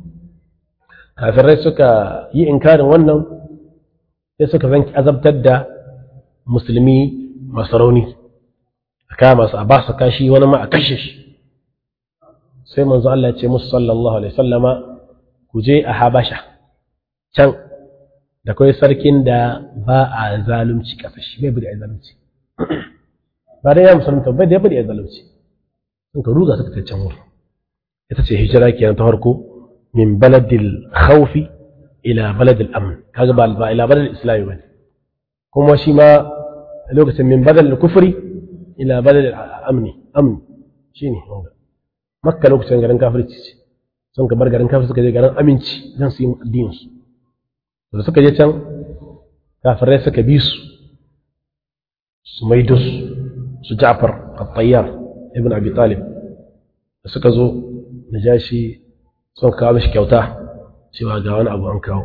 kafirai suka yi inkarin wannan sai suka zanki azabtar da musulmi masu rauni a kama su a ba su kashi wani ma a kashe shi sai manzo Allah ya ce musu sallallahu alaihi wasallama ku je a habasha can da kawai sarkin da ba a zalunci kasashe bai bada zalunci ba da ya musulunta bai da ya bada zalunci sun ka ruga suka can wuri ita ce hijira kenan ta farko min baladil khawfi ila baladil amn kaga ba ba ila baladil islami bane kuma shi ma lokacin min baladil kufri ila baladil amni amni shine makka lokacin garin kafirci ce sun ka bar garin kafir suka je garin aminci don su yi addininsu da suka je can kafirai suka bi su su maido su su ja'far al-tayyar ibn abi talib da suka zo na ja shi sun kawo mishi kyauta cewa ga wani abu an kawo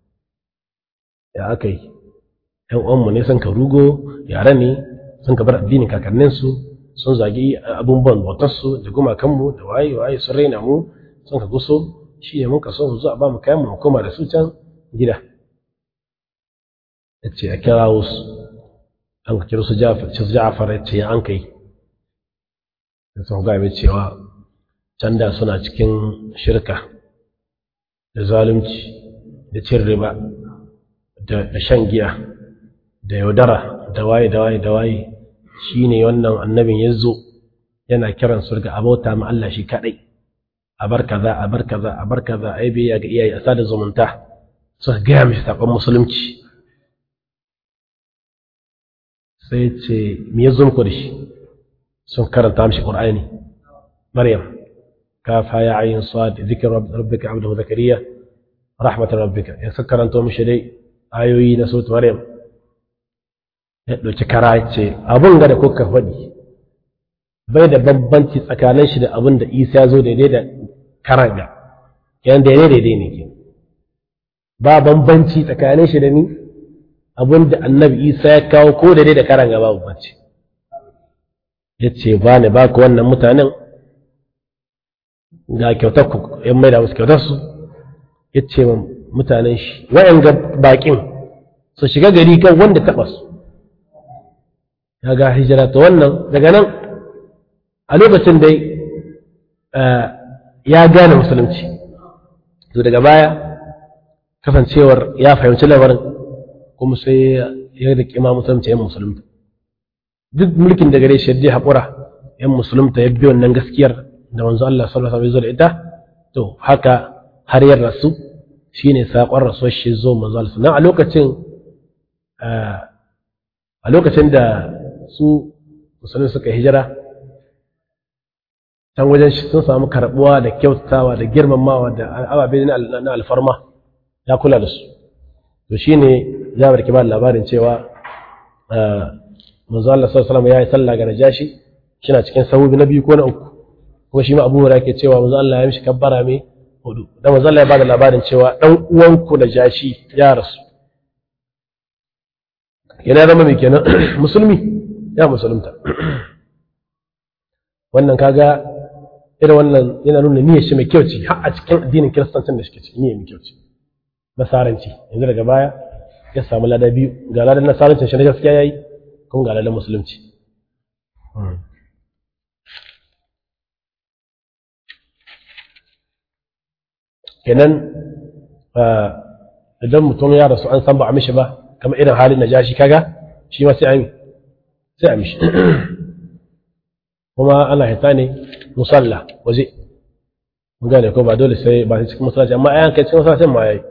ya aka yi ‘yan uwanmu ne sun ka rugo yare ne sun ka bar addinin kakanninsu sun zagi abubuwan bautarsu da gumakanmu da waye waye sun raina mu sun ka guso shi ne muka so mu zo a ba mu kayan mu koma da su can gida ya ce a kira wasu an ka kira su ja'afar ya ce an kai da sun ga mai cewa can da suna cikin shirka da zalunci da cin riba da shan giya da yaudara da waye da waye da waye shi ne wannan annabin ya zo yana kiran su ga abota ma Allah shi kaɗai a bar kaza a bar kaza a bar kaza ai bai ga iyaye a sada zumunta suka gaya mishi saƙon musulunci sai ce me ya zo muku da shi sun karanta mishi qur'ani maryam kafa ya ayin sad zikr rabbika abduhu zakariya rahmatar rabbika ya suka karanta mishi dai ayoyi na suratul maryam ya ɗauki kara ce abun ga da kuka faɗi bai da bambanci tsakanin shi da abin da isa ya zo daidai da karanga yan daidai daidai ne ke ba bambanci tsakanin shi da ni abin da annabi isa ya kawo ko daidai da karanga ba bambanci ya ce ba ne ba ku wannan mutanen ga kyautar ku yan mai da musu kyautar su ya ce mutanen shi wayan ga bakin su shiga gari kan wanda taɓa su ya ga hijira ta wannan daga nan a lokacin dai ya gane musulunci to daga baya kasancewar ya fahimci lamarin kuma sai ya da kima musulunci yan musulunta duk mulkin da gare shi ya haƙura yan musulunta ya bi wannan gaskiyar da manzo Allah sallallahu alaihi wasallam ya ita to haka har ya rasu shine saƙon rasuwar shi zo manzo Allah nan a lokacin a lokacin da su musulun suka hijira can wajen shi sun samu karbuwa da kyautatawa da girmamawa da ababe na alfarma ya kula da su to shine jabar ke ba labarin cewa manzo Allah sallallahu alaihi ya yi sallah ga najashi shina cikin sahubi na biyu ko na uku kuma shi ma Abu Hurairah ke cewa manzo Allah ya mishi kabbara mai hudu da manzo Allah ya bada labarin cewa dan uwanku najashi ya rasu yana zama mai kenan musulmi ya musulunta wannan kaga irin wannan yana nuna niyyar shi mai kyau ce har a cikin addinin kiristancin da shi ciki niyyar mai kyau ce nasaranci yanzu daga baya ya samu lada biyu ga ladan nasarancin shi na gaskiya yayi kuma ga ladan musulunci kenan idan mutum ya rasu an san ba a mishi ba kamar irin halin na jashi kaga shi ma sai a sai a mishi kuma ana hita ne musalla waje mun gane ko ba dole sai ba sai cikin masallaci amma ayan kai cikin masallacin ma yayi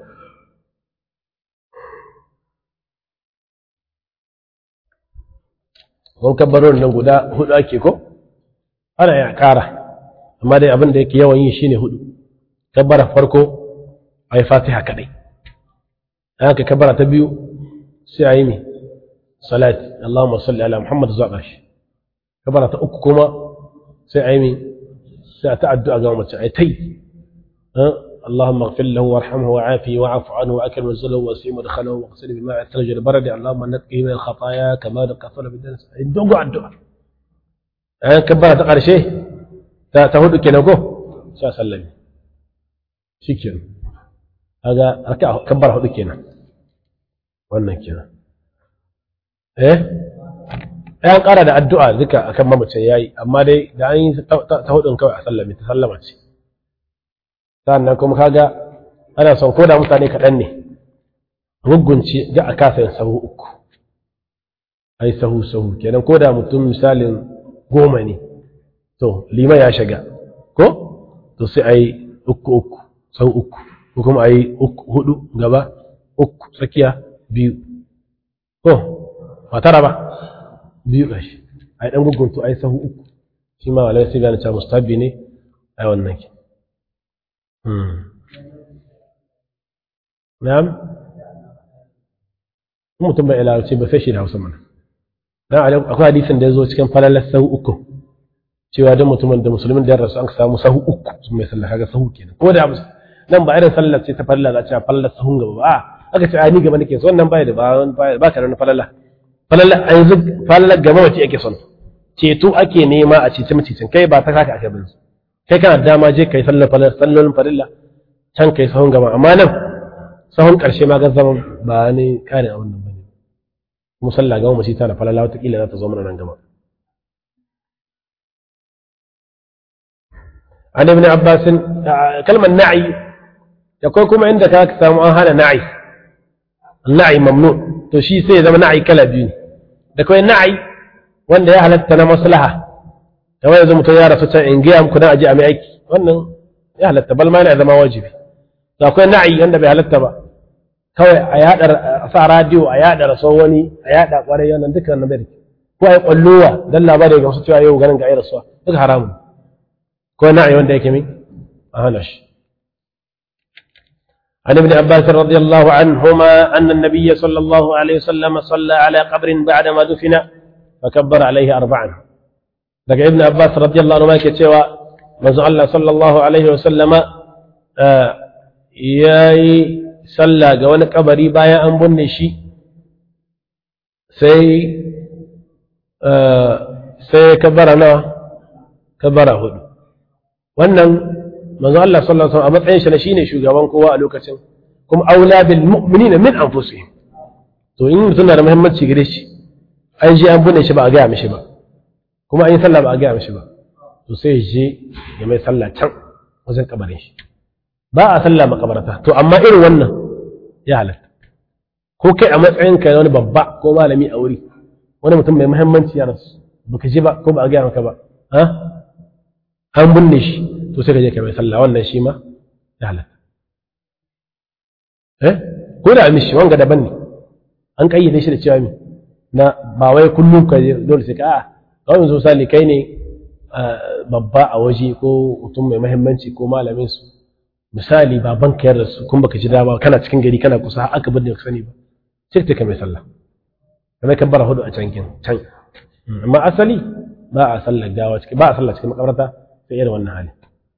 kun kabbaron nan guda hudu ake ko ana ya kara amma dai abin da yake yawan yi shine hudu kabbara farko a yi fatiha kadai an ka kabbara ta biyu sai a yi mi salati Allahumma salli ala Muhammad zuwa shi kabbara ta uku kuma sai a yi mi sai a ta'addu'a ga mace a yi tai اللهم اغفر له وارحمه وعافه واعف عنه واكرم نزله واسع مدخله واغسله بماء الثلج البرد اللهم نقه من الخطايا كما نقى الثلج بالدنس دوغو الدعاء an kabbara ta ƙarshe ta hudu kenan ko sai sallami shi kenan kaga raka kabbara hudu kenan wannan kenan eh an ƙara da addu'a duka akan mamace yayi amma dai da an yi ta hudun kawai a sallami ta sallama ce sannan kuma kaga ana son ko da mutane kaɗan ne rugunci ga a kasa yin sahu uku ai sahu sahu kenan ko da mutum misalin goma ne to liman ya shiga ko to sai a yi uku uku sau uku ko kuma a yi hudu gaba uku tsakiya biyu ko ba tara ba biyu gashi a yi ɗan guguntu a yi sahu uku shi ma walai sai gane cewa mustabi ne a wannan ke na'am mutum bai ilawarci ba sai shi da hausa mana dan akwai hadisin da ya zo cikin falalar sahu uku cewa don mutumin da musulmin da ya rasu an samu sahu uku sun mai sallah kaga sahu kenan ko da nan ba irin sallar ce ta falala za a fallar sahun gaba ba aka ce ni gaba nake so wannan baya da ba ka da falala falala a yanzu falalar gaba wace ake son ceto ake nema a cece macicin kai ba ta kaka aka bin kai kana da dama je kai sallar falala sallolin farilla can kai sahun gaba amma nan sahun karshe ma ga zaman ba ni kare a wannan bane musalla gama mace tana falala watakila za ta zo mana nan gaba an ibn abbas kalmar na'i akwai kuma inda ka samu an hana na'i na'i mamnu to shi sai ya zama na'i kala biyu ne da kawai na'i wanda ya halatta na maslaha kamar yanzu mutum ya rasu can in gaya muku dan aje a mai aiki wannan ya halatta bal ma yana zama wajibi to akwai na'i wanda bai halatta ba kawai a yada a sa radio a yada raso wani a yada kwarai wannan duka wannan bai ko ai kwallowa dan labari ga wasu cewa yau ganin ga ai rasuwa duka haramun ko na'i wanda yake min a hana shi عن ابن عباس رضي الله عنهما أن النبي صلى الله عليه وسلم صلى على قبر بعدما دفن فكبر عليه أربعا لك ابن عباس رضي الله عنهما كتوى منزع الله صلى الله عليه وسلم آه ياي sallah ga wani kabari bayan an binne shi sai sai kabara nawa kabara hudu wannan manzo Allah sallallahu alaihi wasallam a matsayin shi na shine shugaban kowa a lokacin kuma aula bil mu'minina min anfusihim to in mutum na da muhimmanci gare shi an je an binne shi ba a gaya mishi ba kuma an yi sallah ba a gaya mishi ba to sai je ya mai sallah can wajen kabarin shi ba a sallah makabarta to amma irin wannan ya halatta ko kai a matsayin ka wani babba ko malami a wuri wani mutum mai muhimmanci ya rasu baka ji ba ko ba a gaya maka ba ha an binne shi to sai ka je ka mai sallah wannan shi ma ya halatta eh ko da mishi wanga daban ne an kayyade shi da cewa mi na ba wai kullum ka dole sai ka a kawai yanzu misali kai ne babba a waje ko mutum mai muhimmanci ko malamin su misali baban ka yarda su kun baka ji dama kana cikin gari kana kusa aka bin da ka sani ba sai ta mai sallah kamar kan bara hudu a can kin can amma asali ba a sallar gawa cikin ba a sallar cikin makabarta sai irin wannan hali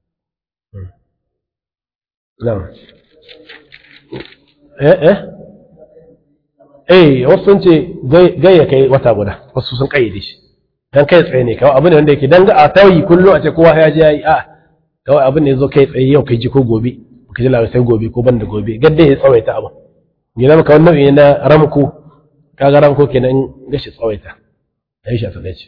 na'am eh eh eh wasu sun ce gayya kai wata guda wasu sun kayyade shi dan kai tsaye ne kawai abu ne wanda yake dan ga a tayi kullu a ce kowa ya je yayi a kawai abin da ya zo kai tsaye yau kai ji ko gobe ka ji labarai sai gobe ko ban da gobe gadda ya tsawaita abin ya zama kawai nau'i na ramko kaga ramko kenan in gashi tsawaita a yi shi a sadaici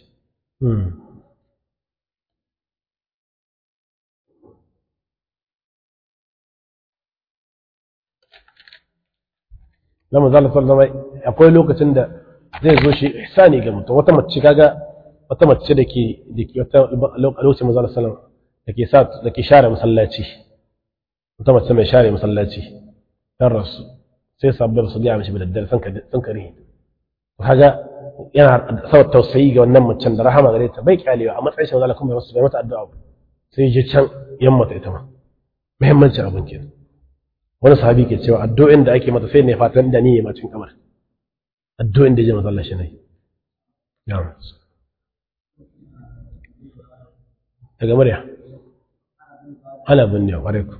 na manzo Allah sallallahu alaihi wasallam akwai lokacin da zai zo shi ihsani ga mutum wata mace kaga wata mace da ke da ke wata lokacin manzo Allah sallallahu alaihi wasallam da ke sa da ke share masallaci wata mace mai share masallaci dan rasu sai sabbin su ga mishi da daddare sun ka sun kare kaga yana sa tausayi ga wannan macen da rahama gare ta bai kyalewa a matsayin shi manzo Allah kuma bai mata addu'a ba sai je can yamma ta ita ma muhimmancin abin kenan wani sahabi ke cewa addu'o'in da ake mata sai ne fatan da ni ma cikin kamar addu'o'in da je masallaci ne daga murya ana binne wa alaikum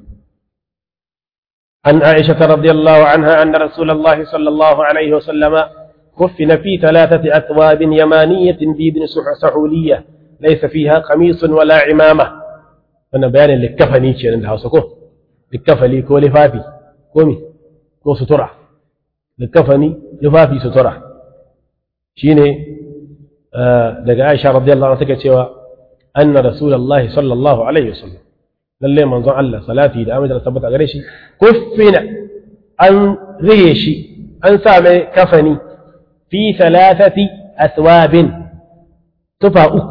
عن عائشة رضي الله عنها أن رسول الله صلى الله عليه وسلم كفن في ثلاثة أثواب يمانية بيد سحولية ليس فيها قميص ولا عمامة أنا بيان اللي كفني شيء عند هاسكو likafali ko lifafi ko mi ko sutura likafani lifafi sutura shine daga Aisha radiyallahu anha take cewa anna rasulullahi sallallahu alaihi wasallam lalle manzon Allah salati da amince da tabbata gare shi kuffina an riye shi an sa mai kafani fi thalathati aswabin tufa uku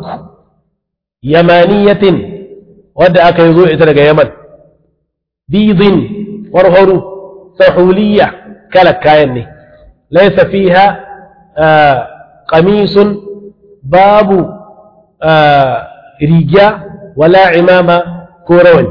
yamaniyatin wadda aka yi zo ita daga Yaman بيض ورهر سحولية كلا كاين ليس فيها آه قميص باب آه رجاء ولا عمامة كورون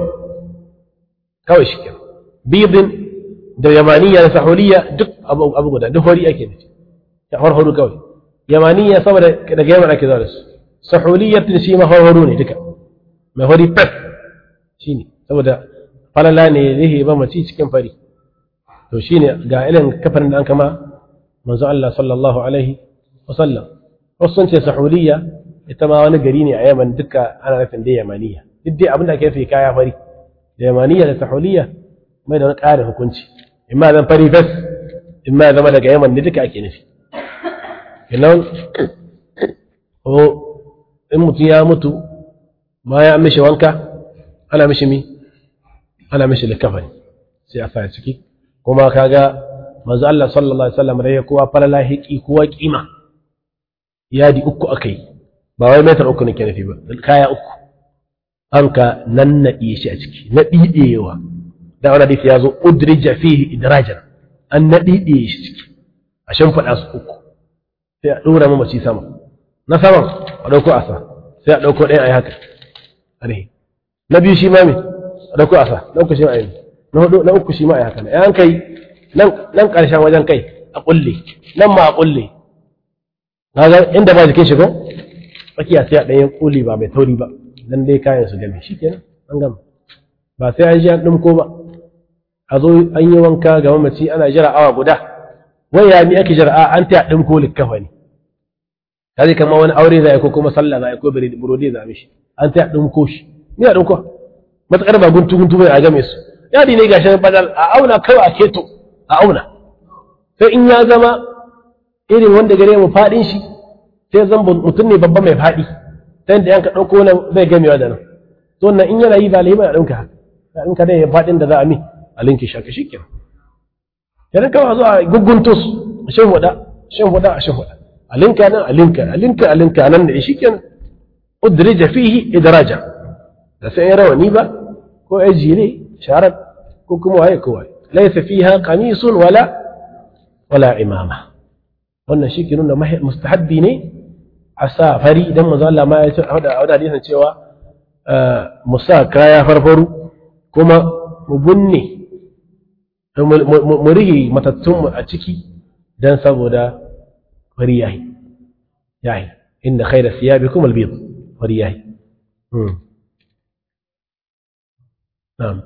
كوي شكل بيض da yamaniya da sahuliya duk abu abu guda duk hori ake nufi ya horhoro kawai yamaniya saboda daga yaman ake zuwa da su sahuliya shi ma horhoro ne duka mai hori fes shine saboda falala ne zai ba mace cikin fari to shine ga irin kafarin da an kama manzo Allah sallallahu alaihi wasallam wasu sun ce sahuliya ita ma wani gari ne a yaman duka ana nufin da yamaniya duk dai abin da ake fi kaya fari da yamaniya da sahuliya mai da wani ƙarin hukunci imma zan fari fes imma zama daga yaman ne duka ake nufi kenan ko in mutum ya mutu bayan an mishi wanka ana mishi mi ana mishi likafani sai a sa ciki kuma kaga manzo Allah sallallahu alaihi wasallam rai kowa falala hiki kowa kima yadi uku akai ba wai metar uku nake nufi ba kaya uku an ka nannaɗe shi a ciki na ɗiɗewa da wani hadisi ya zo udrija fihi idrajan an na ɗiɗe shi ciki a shimfiɗa su uku sai a ɗora mamaci sama na saman a ɗauko asa sai a ɗauko ɗaya a yi haka na biyu shi ma me da ku asa na uku shi ma ayi na hudu na uku shi ma ayi haka ne an kai nan nan karshen wajen kai a kulle nan ma a kulle kaga inda ba jikin shi ko tsakiya sai a ɗayan kuli ba mai tauri ba dan dai kayan su game shikenan an gama ba sai an ji an dimko ba a zo an yi wanka ga mamaci ana jira awa guda wai ya mi ake jira a an ta dimko likkafa ne kaje kamar wani aure za a yi ko kuma sallah za a yi ko burodi za a mishi an ta dimko shi ni a dimko matuƙar ba guntu guntu bai a game su yadi ne gashi badal a auna kawai a keto a auna sai in ya zama irin wanda gare mu faɗin shi sai zan mutum ne babba mai faɗi ta yadda yanka ɗauko nan zai gamewa da nan to nan in yana yi ba lahi ba a ɗauka haka in ka dai faɗin da za a mi a linki shaka shi kenan yana kawai zuwa gugunto su a shan huɗa shan huɗa a shan huɗa a linka nan a linka a linka a linka nan da shi kenan udrija fihi idraja da sai rawani ba ko ya jire sharar ko kuma waye ko waye laysa fiha qamisun wala wala imama wannan shi ke nuna mustahabbi ne a sa fari idan manzo Allah ma ya ce a wada hadisin cewa mu sa kaya farfaru kuma mu bunne mu rige matattun a ciki dan saboda fari yayi yayi inda khayra siyabikum albid fari yayi na'am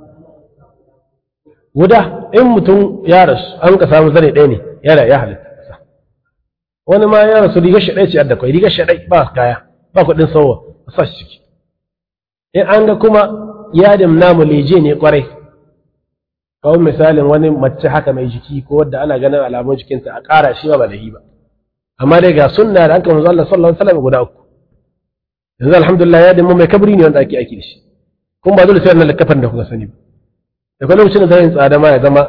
guda in mutum ya rasu an ka samu zane ɗaya ne yana ya halitta wani ma ya rasu rigar shaɗai ce adda kwai rigar shaɗai ba kaya ba kuɗin sauwa a sa shi ciki in an ga kuma yadin namu leje ne kwarai kawai misalin wani mace haka mai jiki ko wadda ana ganin alamun jikinta a ƙara shi ba ba da yi ba amma dai ga sunna da an kama Allah sallallahu alaihi wasallam guda uku yanzu alhamdulillah yadin mu mai kabri ne wanda ake aiki da shi kuma ba dole sai wannan likafan da kuka sani ba da kuma lokacin da zai tsada ma ya zama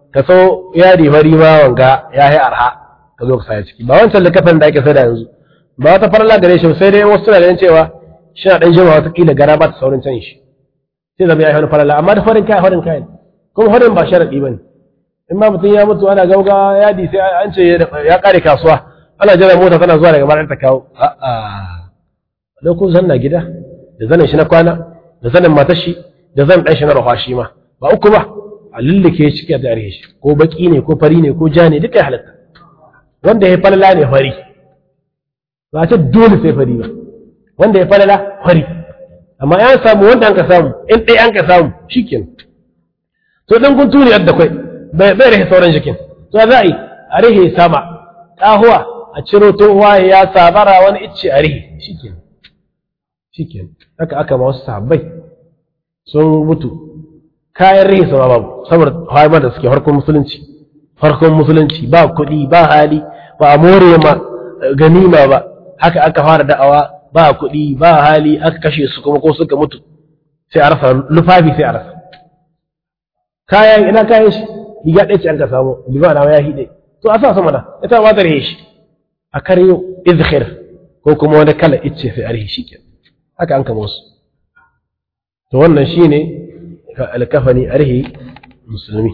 ka so yadi fari ma wanga ya yi arha ka zo ka saya ciki ba wancan likafin da ake sada yanzu ba wata farla gare shi sai dai wasu suna ganin cewa shi na dan jima wata kila gara ba ta saurin can shi sai zama ya yi wani farla amma da farin kaya farin kaya kuma farin ba sharadi bane in ma mutum ya mutu ana gauga yadi sai an ce ya kare kasuwa ana jira mota tana zuwa daga bayan ta kawo a'a da ku zanna gida da zanin shi na kwana da zanin matar shi da zan dan shi na rafa shi ma ba uku ba a lullike shi ke da shi ko baki ne ko fari ne ko ja ne duka ya halatta wanda ya falala ne fari ba ce dole sai fari ba wanda ya falala fari amma ya samu wanda an ka samu in ɗaya an ka samu shikenan to dan kun tuni yadda kai bai bai rahe sauran jikin to za a yi a rahe sama ƙahuwa a ciro tohuwa ya sabara wani icce a rihi shikin shikin haka aka ma wasu sahabbai sun mutu kayan rihi sama babu saboda haimar da suke harkon musulunci harkon musulunci ba kuɗi ba hali ba a more ma ganima ba haka aka fara da'awa ba kuɗi ba hali aka kashe su kuma ko suka mutu sai a rasa lufafi sai a rasa kayan ina kayan shi riga ɗaya ce an ka samu limana ya hide to a sa sama da ita ba ta rihe shi a karyo izhir ko kuma wani kala icce sai arhi shi ke haka an kama su to wannan shi ne alkafani arhi musulmi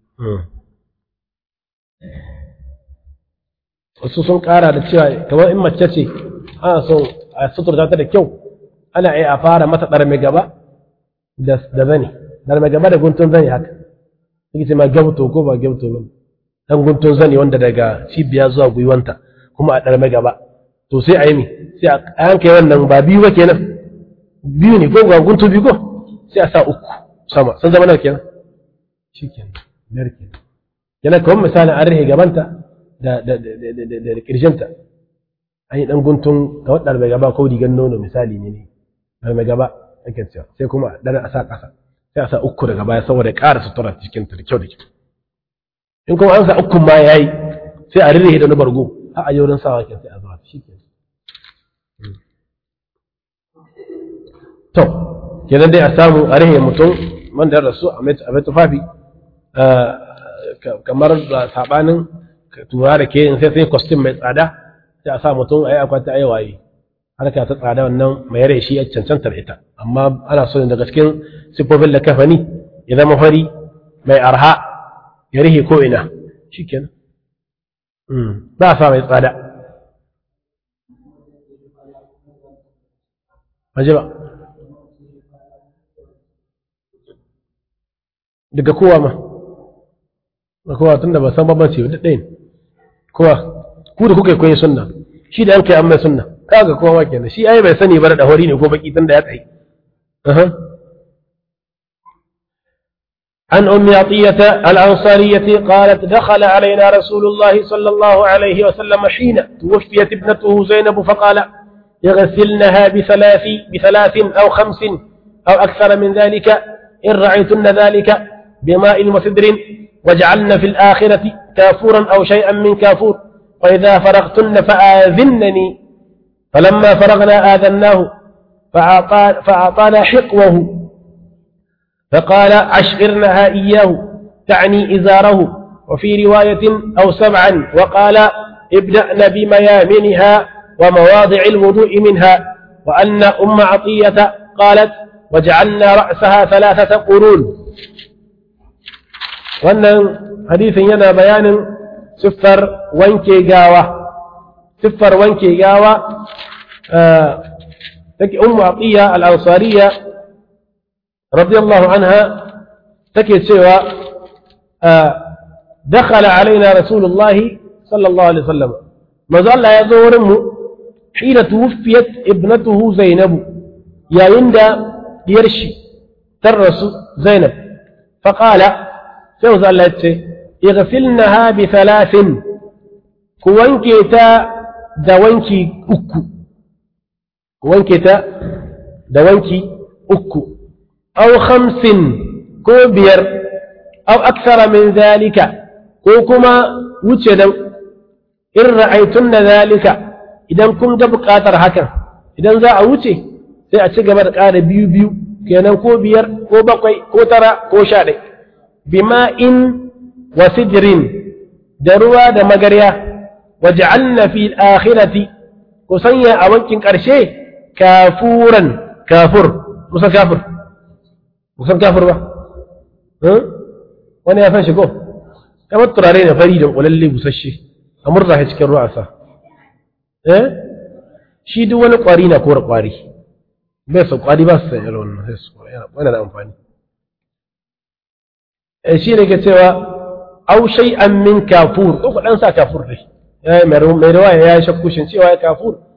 wasu sun kara da cewa kamar in mace ce ana son a suturta ta da kyau ana iya a fara mata ɗarme gaba da zane ɗarme gaba da guntun zane haka suke ce ma gyamto ko ba gyamto ba dan guntun zane wanda daga cibiya zuwa gwiwanta kuma a ɗarme gaba to sai a yi mi sai a yanke wannan ba biyu ba kenan biyu ne ko ga guntu biyu ko sai a sa uku sama sun zama nawa kenan shi kenan biyar kenan kenan kamar misalin an rahe gabanta da da da da da da kirjinta an yi dan guntun ga wadda ɗarme gaba ko rigan nono misali ne ne ɗarme gaba ake cewa sai kuma ɗan a sa ƙasa sai a sa uku daga baya saboda ƙara sutura cikinta da kyau da kyau in kuma an sa ukun ma yayi sai a rirrihe da na bargo a a wurin sawa ke sai a zuwa shi ke to kenan dai a samu a rihe mutum wanda ya rasu a mai tufafi kamar da sabanin tura da ke sai sai kwastin mai tsada sai a sa mutum a yi akwata a yi waye harka ta tsada wannan mai rai shi ya cancantar ita amma ana so daga cikin siffofin da kafani ya zama fari mai arha ya rihe ko ina shi kenan ba sa mai tsada maji ba daga kowa ma da kowa tun da ba san babbanci ba ɗaya kowa ku da kuka yi kwaye sunna shi da yanka an mai sunna kaga kowa ma kenan shi ai bai sani ba da hori ne ko baki tun da ya tsaye عن أم عطية الأنصارية قالت دخل علينا رسول الله صلى الله عليه وسلم حين توفيت ابنته زينب فقال يغسلنها بثلاث بثلاث أو خمس أو أكثر من ذلك إن رعيتن ذلك بماء وسدر واجعلن في الآخرة كافورا أو شيئا من كافور وإذا فرغتن فآذنني فلما فرغنا آذناه فأعطى فأعطانا حقوه فقال عشرنها إياه تعني إزاره وفي رواية أو سبعا وقال ابدأن بميامنها ومواضع الوضوء منها وأن أم عطية قالت وجعلنا رأسها ثلاثة قرون وأن حديث ينا بيان سفر وانكي قاوة سفر وانكي قاوة آه أم عطية الأنصارية رضي الله عنها تكي سوى آه دخل علينا رسول الله صلى الله عليه وسلم ما زال يزور حين توفيت ابنته زينب يا يندا يرشي ترس زينب فقال سوز الله اغسلنها بثلاث كوانكي تا دوانكي أكو كوانكي تا دوانكي أكو أو خمس كوبير أو أكثر من ذلك كوكما وجدا إن رأيتن ذلك idan kun ga buƙatar hakan idan za a wuce sai a ci gaba da ƙara biyu biyu kenan ko biyar ko bakwai ko tara ko sha ɗai bima in wa sidrin da ruwa da magarya waj'alna fi al-akhirati ku sanya a wankin ƙarshe kafuran kafur musan kafir musan kafir ba wani ya san shi ko kamar turare ne fari da ƙulalle busasshe a murza shi cikin ruwa sa eh shi duk wani ƙwari na kora ƙwari bai su ƙwari ba su san irin wannan sai su yana da amfani shi ne ke cewa au shay'an min kafur ko ku dan sa kafur dai mai mai rawaya ya shakku shin cewa kafur